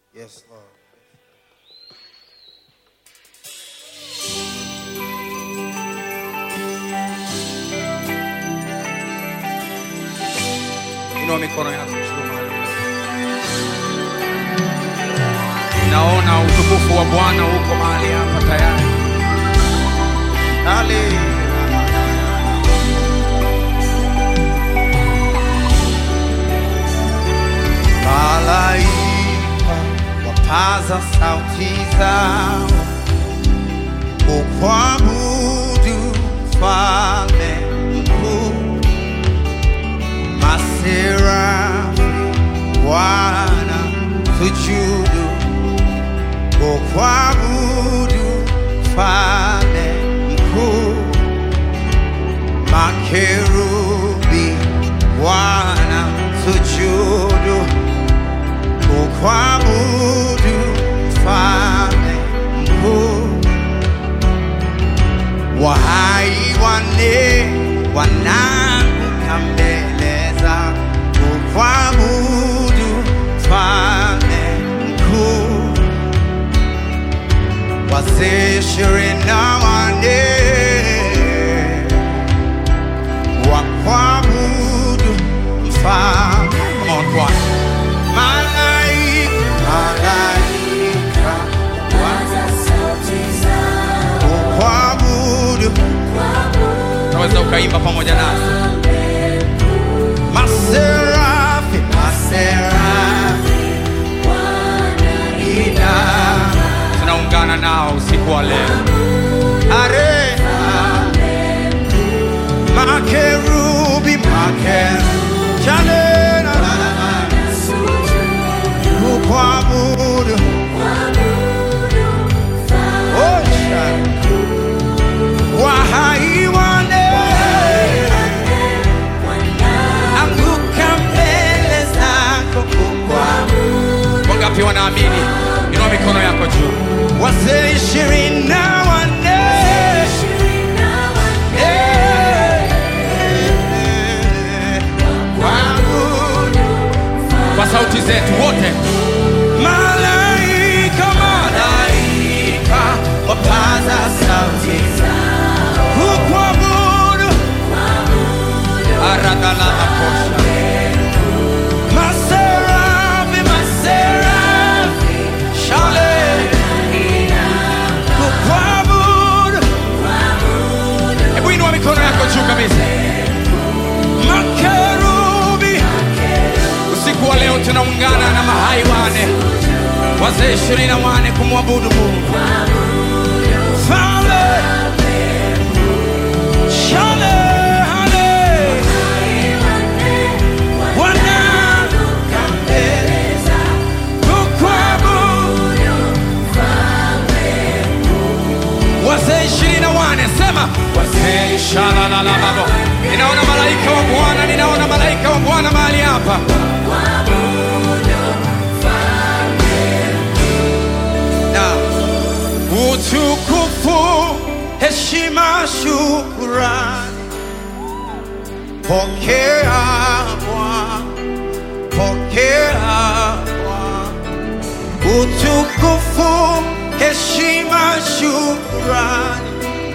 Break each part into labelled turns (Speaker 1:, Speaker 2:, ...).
Speaker 1: Yes, Lord. Inua mikono yako juu mahali ulipo. Naona utukufu wa Bwana uko mahali hapa tayari. Hallelujah. Malaika wapaza sauti zao kukuabudu Mfalme mkuu, maserafi wana sujudu kukuabudu Mfalme mkuu, makerubi wana sujudu kukuabudu Mfalme mkuu, wahai wane wanaanguka mbele zako kukuabudu Mfalme mkuu, wazee ishirini na wane wakuabudu Mfalme. Come on, choir. Malaika, malaika kukuabudu. Unaweza ukaimba pamoja nasi. Maserafi, maserafi ina tunaungana nao usiku wa leo. Are makerubi, makerubi chane na na na na kukuabudu. Oh, shana. Wahai wane anguka mbele zako kukuabudu. Wangapi wanaamini? Inua mikono yako juu. Wazee ishirini na wanne Eh, kuabudu. kwa sauti zetu wote malaika malaika wapaza sauti kukuabudu aradalamakosha maserafi maserafi shale kukuabudu hebu inua mikono yako juu kabisa makerubi usiku wa leo tunaungana na mahai wane wazee ishirini na wane kumwabudu mungu Fale, shale, hale, wanaanguka mbele kukuabudu. wazee ishirini na wane sema wazee shalalalababo ninaona malaika wa bwana ninaona malaika wa bwana mahali hapa na utukufu heshima shukurani pokea Bwana pokea Bwana utukufu heshima shukurani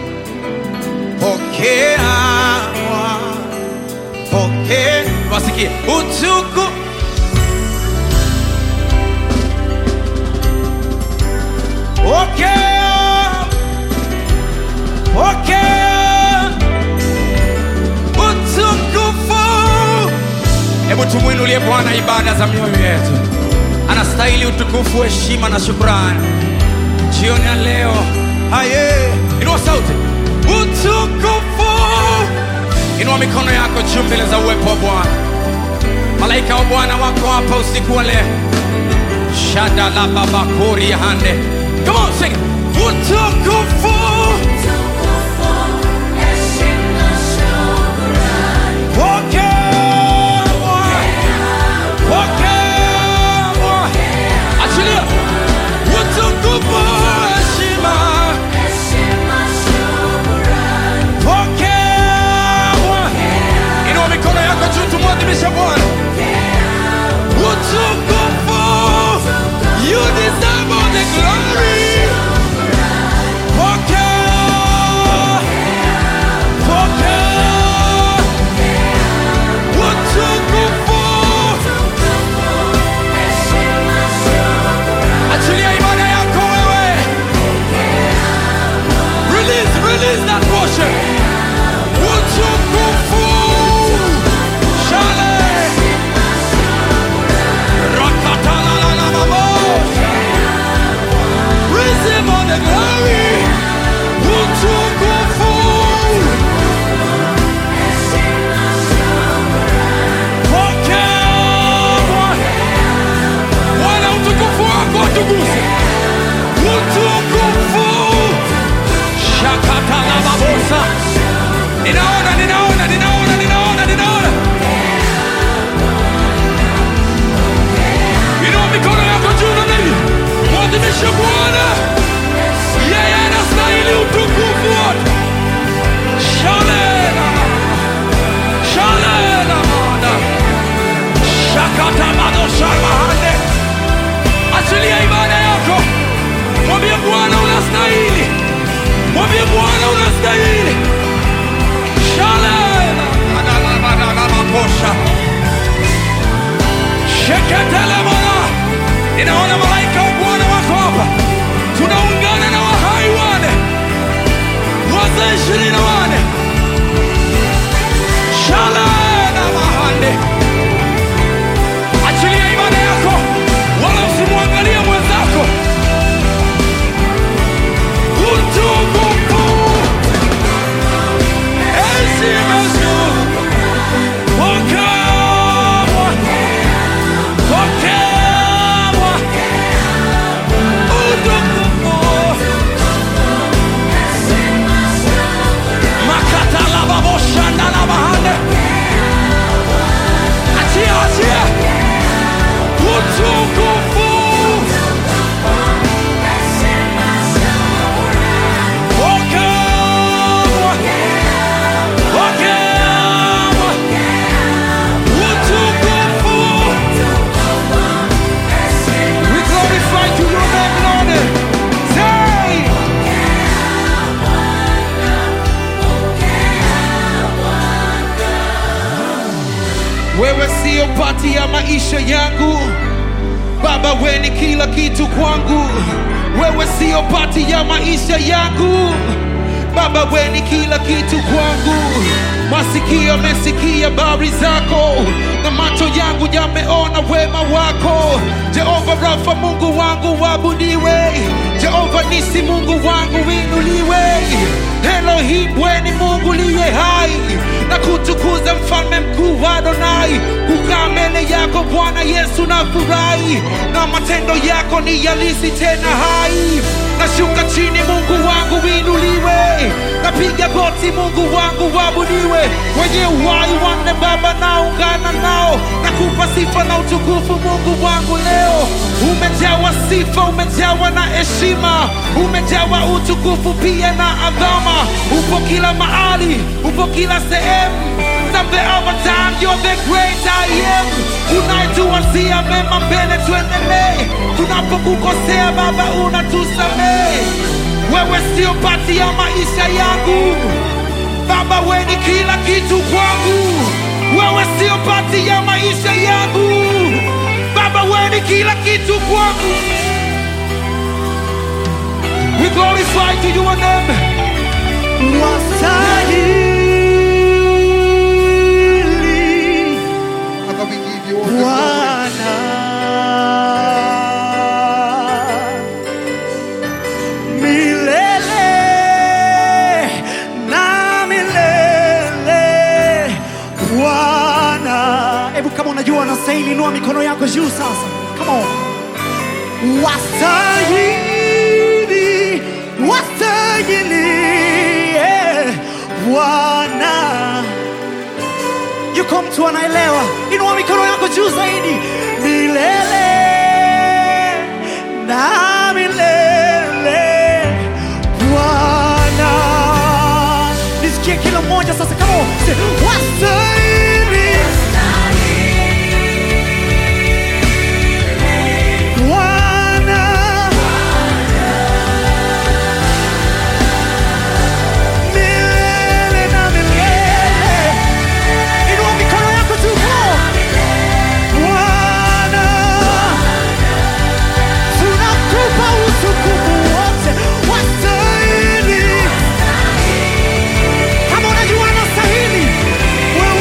Speaker 1: pokea Bwana pokea wasikie utukufu Pokea, pokea utukufu. Hebu tumwinulie Bwana ibada za mioyo yetu. Anastahili utukufu, heshima na shukrani jioni ya leo. Haye, inua sauti, utukufu. Inua mikono yako juu mbele za uwepo wa Bwana. Malaika wa Bwana wako hapa usiku wa leo. Shada la baba kori ya hande. Come on, sing. it. Utukufu. Pokea Bwana. Pokea Bwana. Achilia. Utukufu, heshima. Pokea Bwana. Inua mikono yako juu tumwadhimishe Bwana. Utukufu. You ninaona ninaona ninaona ninaona ninaona inua mikono yako juu na mimi mwadhimishe bwana yeye anastahili utukufu wote shalena shalena mana shakatabadoshamahane achilia ibada yako mwambie bwana unastahili mwambie bwana unastahili shalena adalamadalamakosha sheketelemana ninaona malaika wa bwana wako hapa tunaungana na wahai wane wazee ishirini na wane shalena mahande achilia ibada yako wala usimwangalia mwenzako utukufu heshima juu pokewa pokewa utukufu makatalababoshandalabahande achia achia utukufu pokewa pokewa utukufu we glorify to your name Lord say
Speaker 2: wewe siyo pati ya maisha yangu baba we ni kila kitu kwangu wewe siyo pati ya maisha yangu baba we ni kila kitu kwangu masikio yamesikia habari zako na macho yangu yameona wema wako jehova rafa mungu wangu wabudiwe jehova nisi mungu wangu winuliwe elohim we ni mungu liye hai na kutukuza mfalme mkuu wa Adonai. Kukaa mbele yako Bwana Yesu na furahi, na matendo yako ni yalisi tena hai. Nashuka chini, Mungu wangu winuliwe, napiga goti, Mungu wangu wabudiwe. Wenye uhai wanne Baba, naungana nao, nakupa sifa na utukufu, Mungu wangu leo. Umejawa sifa, umejawa na heshima, umejawa utukufu pia na adhama. Upo kila mahali, upo kila sehemu Mzambe our time, you're the great I am. Unayetuwazia mema mbele, tuendelee. Tunapokukosea Baba, unatusamehe. Wewe sio pati ya maisha yangu Baba, we ni kila kitu kwangu. Wewe sio pati ya maisha yangu Baba, we ni kila kitu kwangu. We glorify to your name.
Speaker 3: Wastahili
Speaker 4: Father, we give you all the glory.
Speaker 3: Bwana milele na milele Bwana. Hebu kama unajua unastahili, inua mikono yako juu sasa. Come on. Wastahili, wastahili eh, Bwana yuko mtu anaelewa, inua mikono yako juu zaidi, milele na milele Bwana. Nisikie kila mmoja sasa, kama wastahili Bwana. Milele na milele Inua mikono yako juu Bwana, tunakupa utukufu wote, wastahili. Kama unajua anastahili, wewe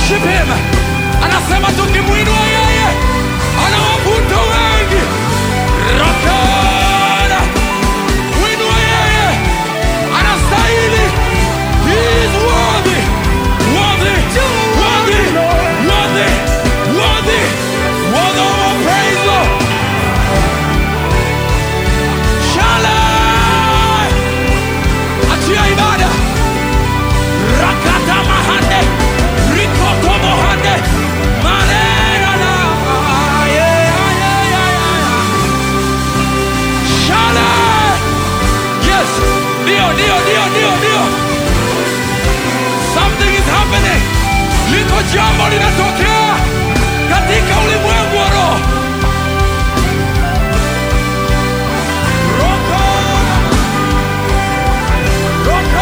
Speaker 1: worship him. Anasema tukimwinua yeye anawavuta wengi. Rakana, mwinua yeye anastahili. He is worthy, worthy, worthy, worthy, worthy, worthy of our praise, Lord. Shalom. Achia ibada. Rakata mahande. Rikoto mohande. Manera na. Yeah, yeah, yeah, yeah, yeah. Shalom. Yes. Ndio, ndio, ndio, ndio, ndio. Something is happening. Liko jambo linatokea katika ulimwengu wa roho. Roko. Roko.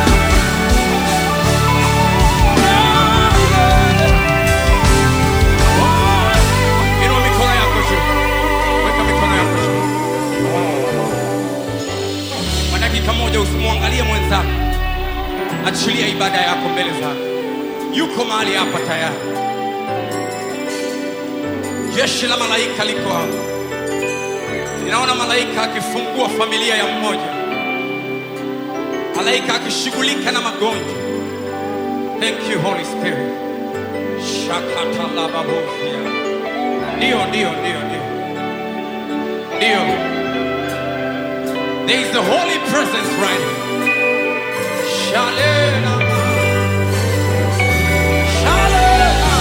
Speaker 1: Inua mikono yako juu. Weka mikono yako juu. Kwa dakika moja usimwangalie mwenzako. Achilia ibada yako mbele zake. Yuko mahali hapa tayari. Jeshi la malaika liko hapa. Ninaona malaika akifungua familia ya mmoja, malaika akishughulika na magonjwa. Thank you Holy Spirit. Shakatalababofia. Ndio, ndio, ndio, ndio, ndio. There is the holy presence right here. Shalena. Shalena.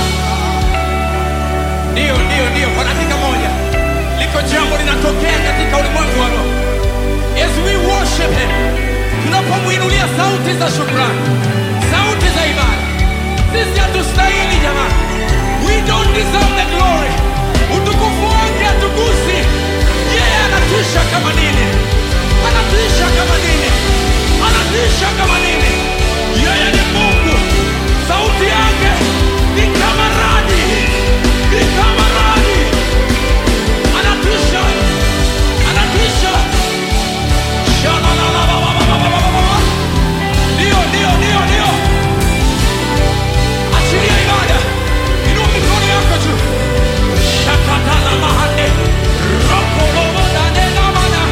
Speaker 1: Ndio, ndio, ndio. Kwa dakika moja liko jambo linatokea katika ulimwengu wa roho. As we worship him, tunapomwinulia sauti za shukrani, sauti za ibada. Sisi hatustahili jamani, we don't deserve the glory. Utukufu wake hatugusi. Yeye anatisha kama nini, anatisha kama nini, anatisha kama nini. Yeye ni Mungu, sauti yake ni kama radi, ni kama radi anatisha anatisha Shalalalalalalalala. ndio ndio ndio ndio achilia ibada inua mikono yako juu shakatala mahande rokolobodadedamana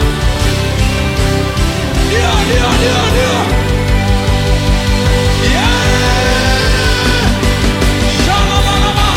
Speaker 1: ndio ndio ndio ndio Yeah! Shalalalala.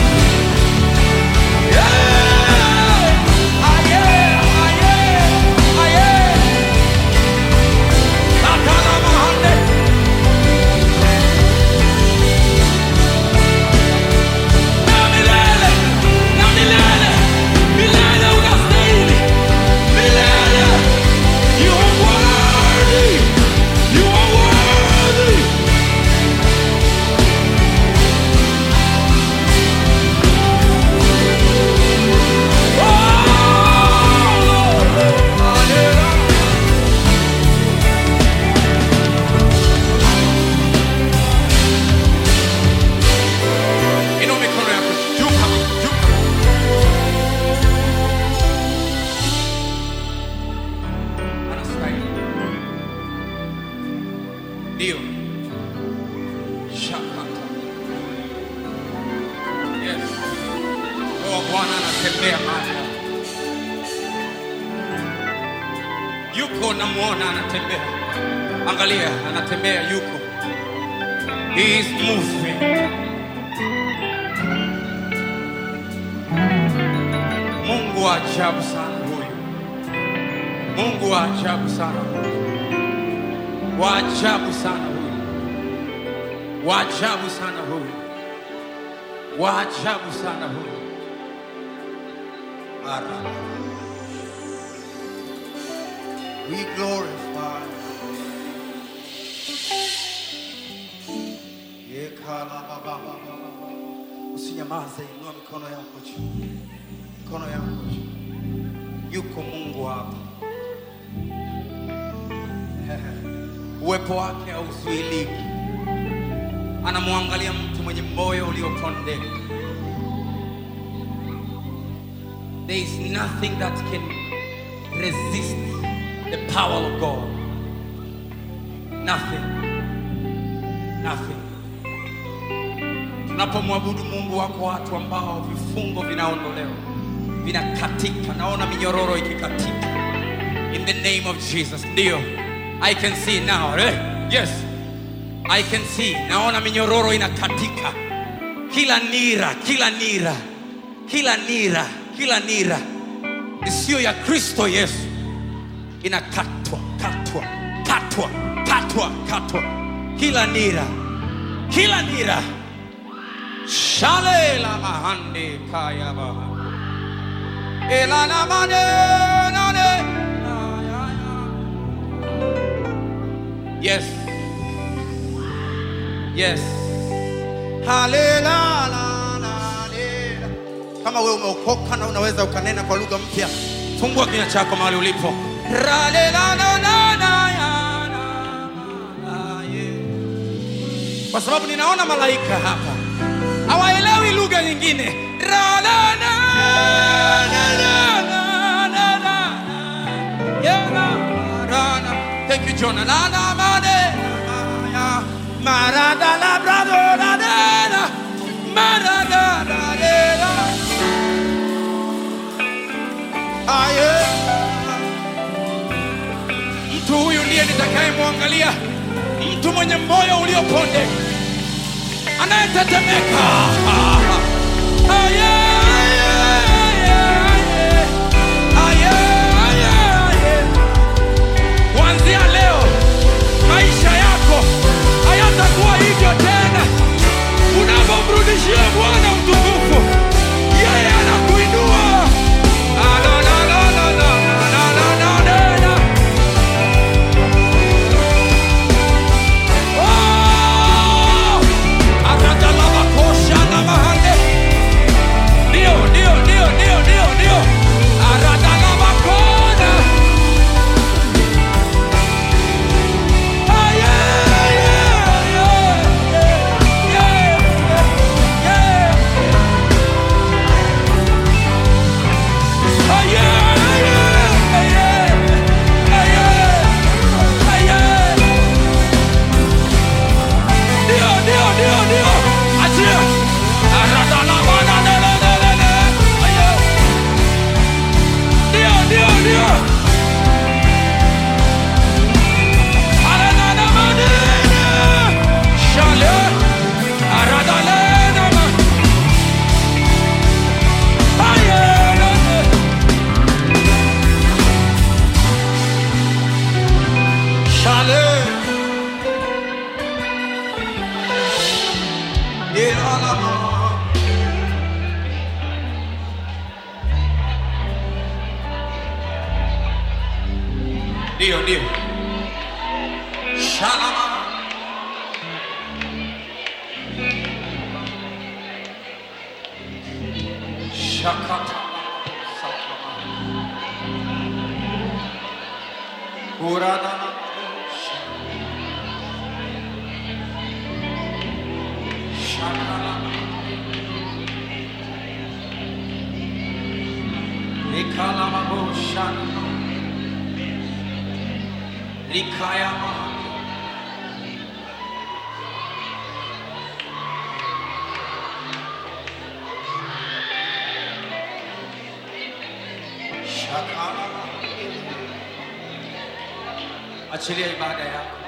Speaker 1: You are worthy. Inua mikono yako juu kabisa, juu kabisa. Anastahili. Ndio. Shakata. Yes. Roho wa Bwana anatembea mahali hapa. Yuko namuona anatembea. Angalia, anatembea yuko. He is moving. Mungu wa ajabu sana huyu. Mungu wa ajabu sana huyu. Wa ajabu sana huyu. Wa ajabu sana huyu. Wa ajabu sana huyu. Ara.
Speaker 4: We glorify.
Speaker 1: Usinyamaze, inua mikono yako juu, mikono yako juu. Yuko Mungu hapa, uwepo wake hauzuiliki. Anamwangalia mtu mwenye moyo uliopondeka. There is nothing that can resist the power of God. Nothing. Nothing. unapomwabudu mungu wako watu ambao vifungo vinaondolewa vinakatika naona minyororo ikikatika in the name of jesus ndiyo i can see now eh? yes i can see naona minyororo inakatika kila nira kila nira kila nira kila nira isiyo ya kristo yesu inakatwa katwa katwa katwa katwa kila nira kila nira shale la mahande kaya baha elana mane nane ya, ya, ya. yes yes halela la, la, lela. kama wewe umeokoka na unaweza ukanena kwa lugha mpya fungua kinywa chako mahali ulipo Ralela na na na ya na na ye. kwa sababu ninaona malaika hapa hawaelewi lugha nyingine Rala, na, na, na, na, na, na. Ya, na, ra, na. Thank you, Jonah. Na, na, ma, ne, na, ya. Ma, ra, da, la, bra, do, la, de, la. Ma, ra, da, la, de, la. Ah, yeah. mtu huyu ndiye nitakayemwangalia mtu mwenye moyo ulioponde anayetetemeka Ah, yeah, yeah, yeah, yeah. Ah, yeah, yeah, yeah. kuanzia leo maisha yako hayatakuwa hivyo tena unapomrudishia bwana utukufu yeye anakuinua Ah, la, la, la, la, la, la, la, la, la, la. Oh! Aradalabakosha na mahande. Ndio, ndio, ndio, ndio, ndio, ndio. Aradalabakona. Ah, yeah, yeah, yeah, yeah, yeah, yeah. Ah, yeah, yeah, yeah, ah, yeah, ah, yeah. Ndio, ndio, ndio, ndio. Achia. Aradalabanadalalalala. Ayo. Ndio, ndio, ndio. Arananamanene. Shale. Aradalenama. Ayelele. Shale. Ilalama. Ndio, ndio. Shalama. Shakata. Sakama. Uradana. Shakalama. Nikalama Shana. Nikayama. Shakalama. Achilia ibada yako.